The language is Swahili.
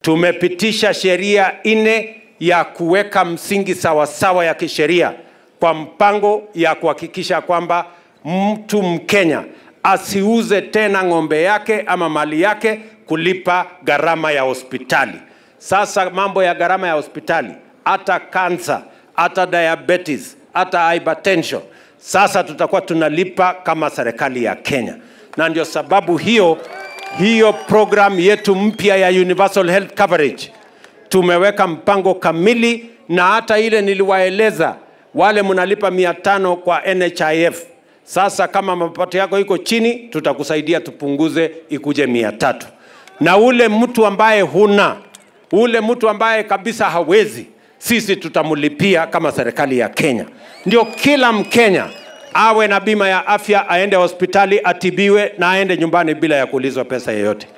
tumepitisha sheria nne ya kuweka msingi sawasawa ya kisheria kwa mpango ya kuhakikisha kwamba mtu Mkenya asiuze tena ng'ombe yake ama mali yake kulipa gharama ya hospitali. Sasa mambo ya gharama ya hospitali, hata kansa, hata diabetes, hata hypertension, sasa tutakuwa tunalipa kama serikali ya Kenya, na ndio sababu hiyo hiyo program yetu mpya ya universal health coverage tumeweka mpango kamili, na hata ile niliwaeleza wale mnalipa mia tano kwa NHIF. Sasa kama mapato yako iko chini, tutakusaidia tupunguze ikuje mia tatu, na ule mtu ambaye huna, ule mtu ambaye kabisa hawezi, sisi tutamlipia kama serikali ya Kenya. Ndio kila Mkenya awe na bima ya afya, aende hospitali atibiwe na aende nyumbani bila ya kuulizwa pesa yoyote.